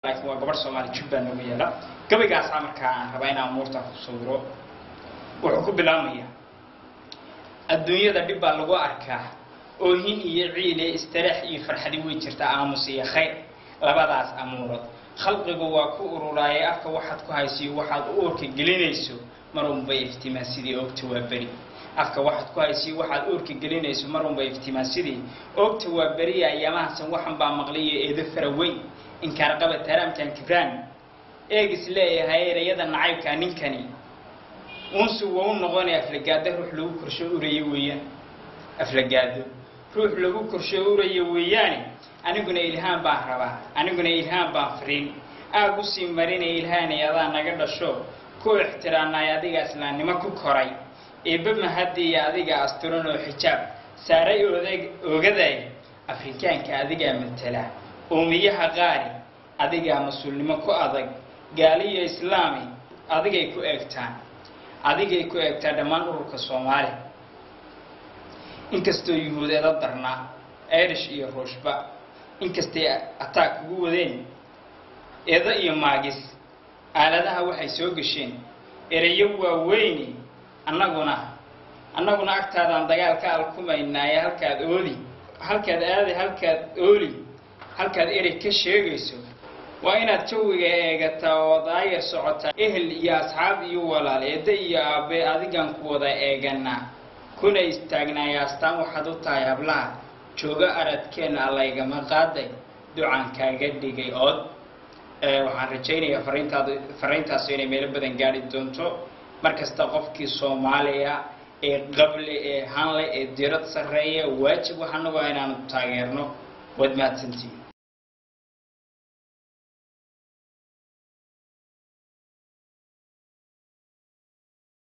laakiin waa gabadh soomaali jubbaa nooga yeela gabaygaasaa markaa aan rabaa inaan umuurtaa ku sawiro wuxuu ku bilaabmayaa adduunyada dhib baa lagu arkaa oohin iyo ciile istiraax iyo farxadi way jirtaa aamus iyo khayr labadaas amuurood khalqigu waa ku ururaaye afka waxaad ku haysiyo waxaad u urka gelinayso mar unbay iftimaan sidii oogta waa beri afka waxaad ku haysiyo waxaad uurka gelinayso mar unbay iftimaan sidii oogta waa beriya ayaamahasan waxan baa maqliyo eedo fara weyn inkaarqaba taraamkan kibraan eegis leeyahay erayada nacaybkaa ninkani unsu waa u noqonaya aflagaado ruux lagu korsho uraya weeyaan aflagaado ruux lagu korsho uraya weeyaane aniguna ilhaan baan rabaa aniguna ilhaan baan fariin aag usii marinaya ilhaanay adaa naga dhasho ku ixtiraamnay adiga islaamnimo ku koray eebba mahadiya adiga asturan oo xijaab saaray odag ogaday afrikaanka adigaa matala uumiyaha qaari adigaa mas-uulnimo ku adag gaaliyo islaami adigay ku eegtaan adigay ku eegtaa dhammaan ururka soomaali inkastoo yuhuudeeda darnaa irish iyo ruushba inkastay ataag kugu wadeen eedo iyo maagis aaladaha waxay soo gesheen ereyo waaweyni annaguna annaguna agtaadaan dagaal ka alkumaynaaye halkaad ooli halkaad aadi halkaad ooli halkaad erey ka sheegayso waa inaad jawiga eegataa oo daayar socotaa ehel iyo asxaab iyo walaal eedda iyo aabe adigan ku wada eeganaa kuna istaagnaaya astaan waxaad u tahay hablaha joogo aradkeenna allaygama qaaday ducaan kaaga dhigay ood waxaan rajaynayaa fariintaad fariintaasu inay meelo badan gaadhi doonto markasta qofkii soomaaliya ee qable ee hanle ee dirad sarreeya waajib waxanagu inaanu taageerno waad mahadsantihin